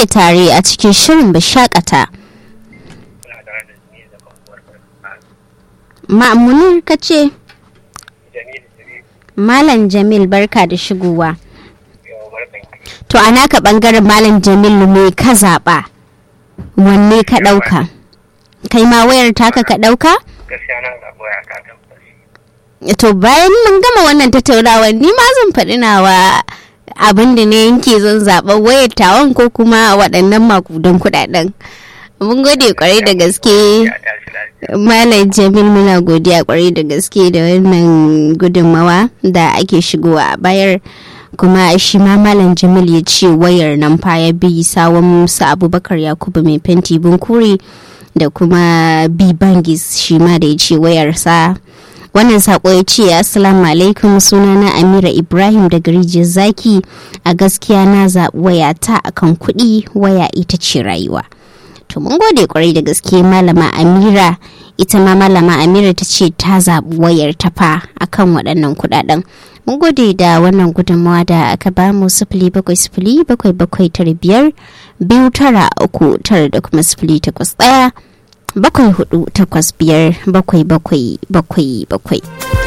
muke tare a cikin shirin bashakata. Ma'amunin ka ce? Malam Jamil barka da shigowa. To a naka bangaren Malam Jamil me ka zaɓa? Wanne ka ɗauka? Kai ma wayar taka ka ɗauka? gaskiya na zaɓi waya ta tabbas To bayan mun gama wannan tattaunawa ni ma zan faɗi nawa abin da ne yanke zan zaɓa wayar tawon ko kuma waɗannan makudan kuɗaɗen. Mun gode kwarai da gaske. ya tashi lafiya Malam Jamil muna godiya kwarai da gaske da wannan gudunmawa da ake shigowa a bayar kuma shi ma Malam Jamil ya ce wayar nan fa ya bi sawon Musa Abubakar Yakubu mai fenti bunkuri da kuma B Bangis shi ma da ya ce wayarsa wannan sako ya ce assalamu alaikum sunana amira ibrahim daga rijiyar zaki a gaskiya na zaɓi wayata akan kuɗi waya ita ce rayuwa to mun gode kwarai da gaske malama amira ita ma malama amira ta ce ta zaɓi wayar ta fa akan waɗannan kuɗaɗen mun gode da wannan gudunmawa da aka ba mu sifili bakwai sifili bakwai bakwai tara biyar biyu tara uku tara da kuma sifili takwas ɗaya bakwai hudu takwas biyar bakwai bakwai bakwai bakwai